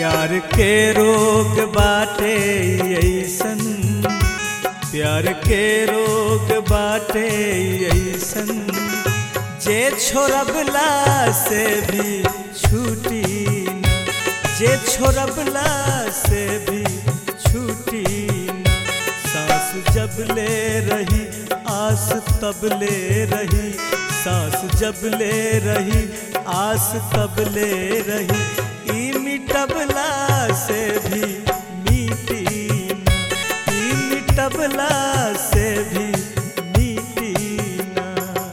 प्यार के रोग बाटे ऐसन प्यार के रोग बाटे ऐसन जे छोड़बला से भी छूटी न जे छोड़बला से भी छूटी न सांस जब ले रही आस तब ले रही सांस जब ले रही आस तब ले रही ई मिटबला से भी मीटी न ई मिटबला से भी मीटी न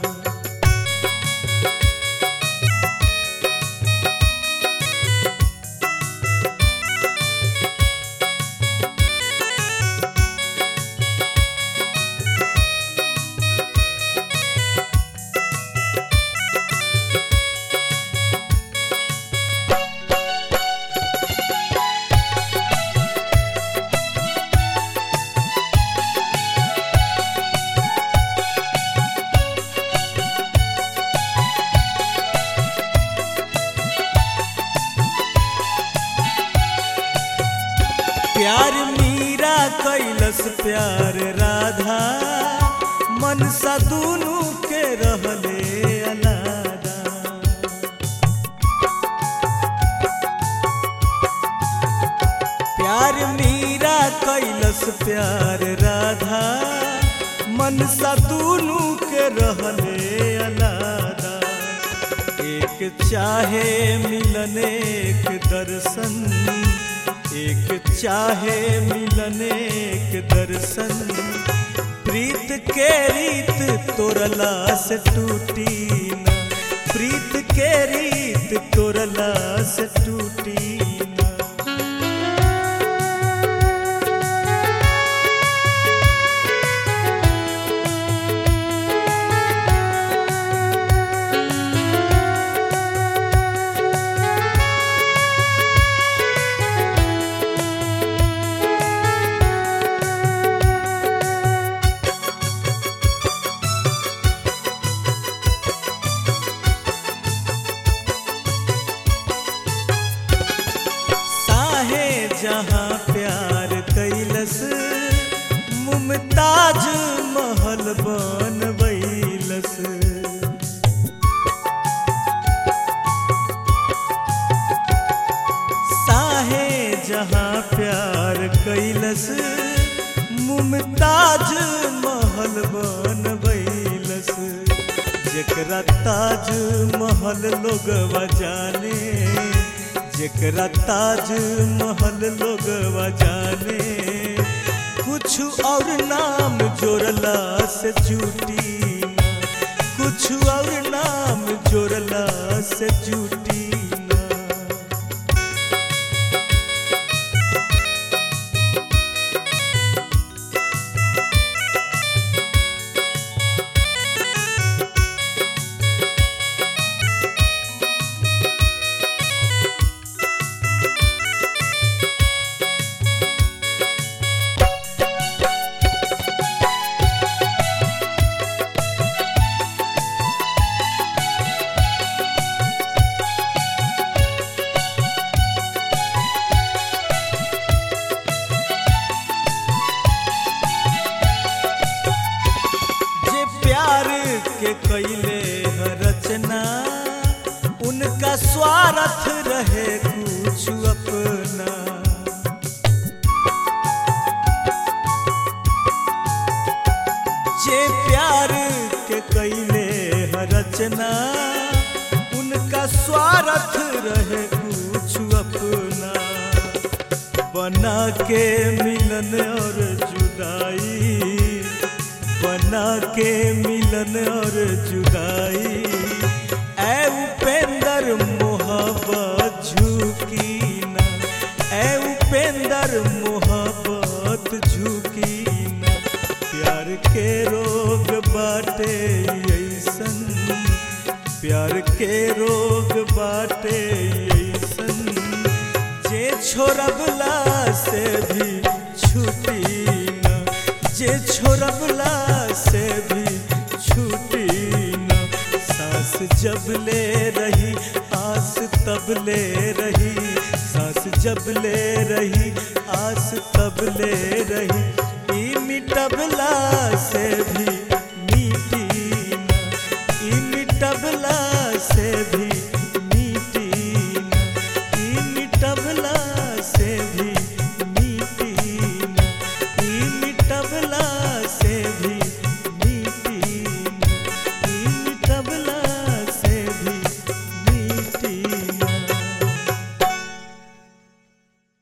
प्यार मीरा कैलस प्यार राधा मनसा दुनू के रहले अलादा प्यार मीरा कैलस प्यार राधा मनसा दुनू के रहले अलादा एक चाहे मिलन एक दर्शन एक चाहे मिलन एक दर्शन प्रीत के रीत तोरला से टूटी न प्रीत के रीत तोरला से टूटी न साहे जहाँ प्यार कैलस मुमताज महल बनबैलस साहे जहाँ प्यार कैलस मुमताज महल बनबैलस जेकरा ताज महल लोगवा जाने जेकरा ताज महल लोगवा जाने कुछ और नाम जोड़ला से चूटी ना कुछ और नाम जोड़ला से चूटी ना जे प्यार के कैले ह रचना उनका स्वार्थ रहे कुछ अपना जे प्यार के कैले ह रचना उनका स्वार्थ रहे कुछ अपना बना के मिलन और जुदाई बना के मिलन और जुदाई ऐ उपेंद्र मोहब्बत झुकी ना ऐ उपेंद्र मोहब्बत झुकी ना प्यार के रोग बाटे ऐसन प्यार के रोग बाटे ऐसन जे छोड़बला से भी छूटी न जे छोड़बला से भी छूटी न सांस जब ले रही आस तब ले रही सांस जब ले रही आस तब ले रही ई मिटबला से भी